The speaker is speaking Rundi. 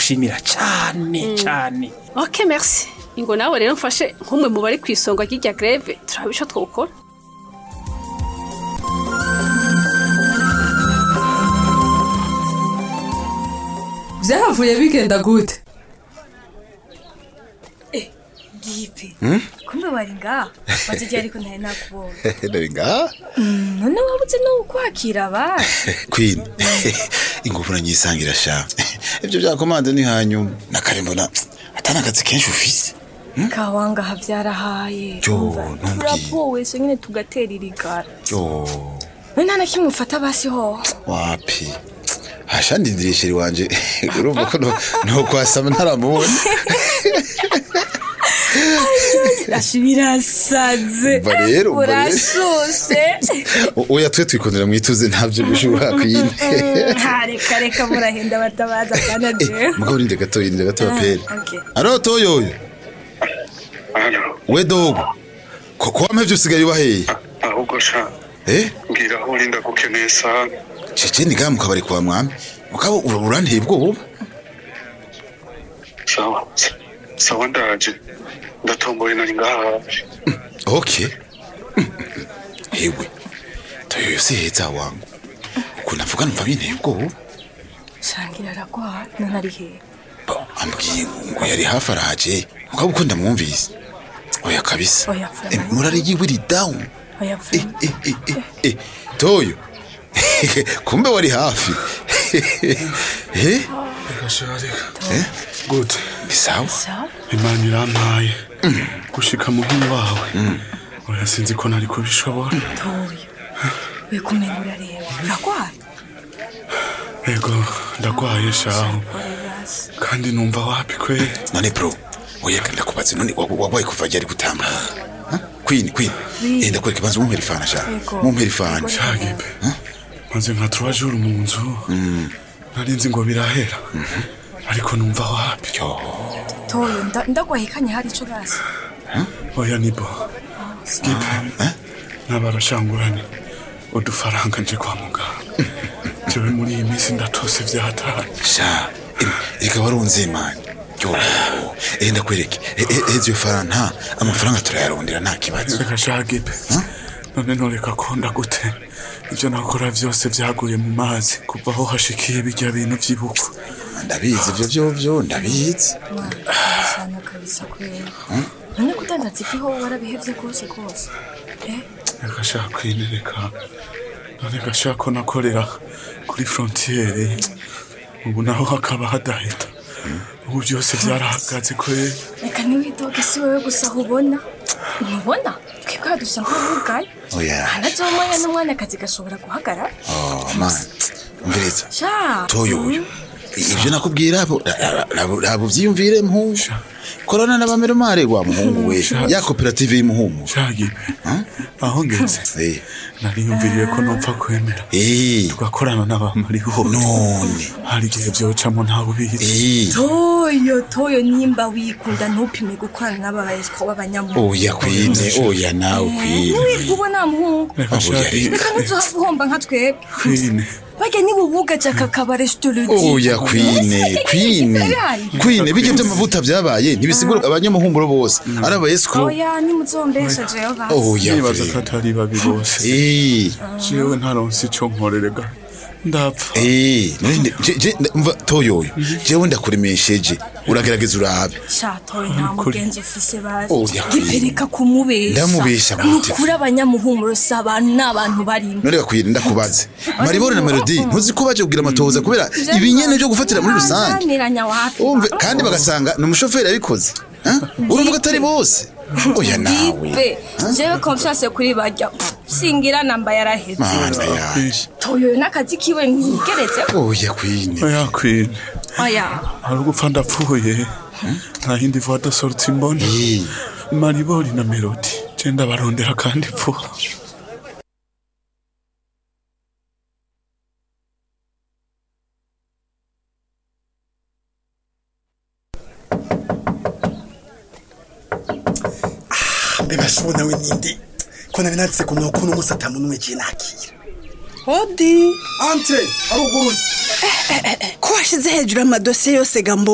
ndagushimira cyane cyane ok merci ingo nawe rero mfashe nk'umwe mu bari ku isonga ry'irya greve turaba ico twokora byahavuye bigenda gute gipe kumbe wari ngaha maze igihe ariko ntari nakubonye Nari ngaha none wabuze no kwakira abandi Queen ingufu nanyisangira sha ibyo bya komande ni hanyuma nakare mbona atana akazi kenshi ufise kawangaha byarahaye Yo, Umva, ntumbwiye. turapowe so nyine tugatera irigara yo none nta na kimwe ufata basi ho wapi hasha ndindiriye sheri wanje urumva ko no- no kwasama ntaramubona Ashi birasaze Umva rero, umva rero. urashushe O- oya twe twikundira mwituze ntabyo bishobora Queen Ha, reka reka murahenda batabaza kana jewe mugabo rinde gato rinde gato pere okay. aro toyoyo we dogo ko ko wamevye usigaye ubaheye ahubwo sha eh mbwira aho urinda gukeneye sana cece ni gamu kabari kwa mwami mugabo ura- uranteye ubwoba sawa sawa ndaje ndatomboye nari ngaha hafi okay hewe toyoyo si heza wangu ukuntu avuga numva binteye ubwoba shangira aragwara none ari hehe Bo, ambwiye ngo yari hafi araje mugabo uko ndamwumvise oya kabisa Oya, Eh, Fran. murari yiwe iri down oya Eh, vuma eh, eh, eh, eh, toyo kumbe wari hafi eh gasharika eh gute ni sawa sawa imana irampaye gushika muhini wawe oya sinzi ko nari kubishobora toya we kumenga urareba uragwara ego ndagwaye shaho ore basi kandi numva wapi kweli none bro oya ndakubaze none wa- wabaye kuva ryari gutamba Huh? queen queen eh ndakwereka banza mumpera ifana sha Ego. mumpera ifana shagipe maze nka trois jours mu nzu nari nzi ngo birahera ariko numva wapi yo toya nda- ndagwahekanye hari ico basi oya nibo gipe n'abarashanguranye udufaranga nje kwa muganga jewe muri iyi minsi ndatose vyataye sha em, reka warunze mani yo eh ndakwereke Eh, eh, eh iyo fara nta amafaranga turayarondera nta kibazo reka shagipe none noreka konda gute ivyo nakora vyose vyaguye mu mazi kuva aho hashikiye birya bintu vy'ibukwa ndabizi ivyo vyo vyo ndabizi sana kabisa kweli none kudandaza ifi ho warabihevye rwose rwose eh reka shaka kwinereka none gashaka ko nakorera kuri frontiere ubu naho hakaba hadahita ubu byose vyarahagaze kweli reka ntiwidoge si wowe gusa ubona ntubona twebwe dusa nk'abugaye oya anazomanya n'umwanya akazi gashobora guhagarara oh man umviriza sha toyo uyu ibyo nakubwira abo abo byiyumvire muhungu korana n'abameromare wa muhungu we ya koperative y'umuhungu shagipe aho ngeze eh nariyumviriye ko nopfa kwemera eh tugakorana n'abamariho none hari igihe vyocamo ntawe ubizi eh toyo toyo nimba wikunda ntupime gukorana n'ababayesiko b'abanyamuntu oya kwine oya nawe kwine ntiwirwe ubona muhungu reka Oya, shagipe reka ntuzohava uhomba nka twebwe kwine barya nibubugaje aka kabare sitorudi oya kwine kwine kwine bijya by'amavuta byabaye ntibisigura abanyamuhumuro bose ari abayesiko oya nimuzombesha jewe basi oya nibaza ko kwine atari babi bose eh jewe ntaronse ico nkorerega ndapfa eh none je je mva toyoyo jewe ndakuremesheje uragerageza urabe shatoye nta mugenzi ufise bazi Oya, gipereka kumubesha Ndamubesha gute? nukuri abanyamuhumuro si abantu ni abantu barimo none gakwira ndakubaze maribore na melody ntuzi ko baje kugira amatohoza kubera ibinyene byo gufatira muri rusange Nzaniranya wapi umve kandi bagasanga ni umushoferi yabikoze Huh? uravuga atari bose oya nawe gipe jewe confiance kuri barya singira namba yaraheze mana yanje toyo n'akazi kiwe ntigeretse oya kwine oya kwine oya hari ugupfa ndapfuye nta yindi voix de sortie mbona Eh, maribori na melody je ndabarondera kandi vuba mbeba shona we ninde ko nari nanditse ku murongo uno munsi atamuntu umwe igihe nakira hodi ante haruguru ko washyize hejuru amadosiye yose gambo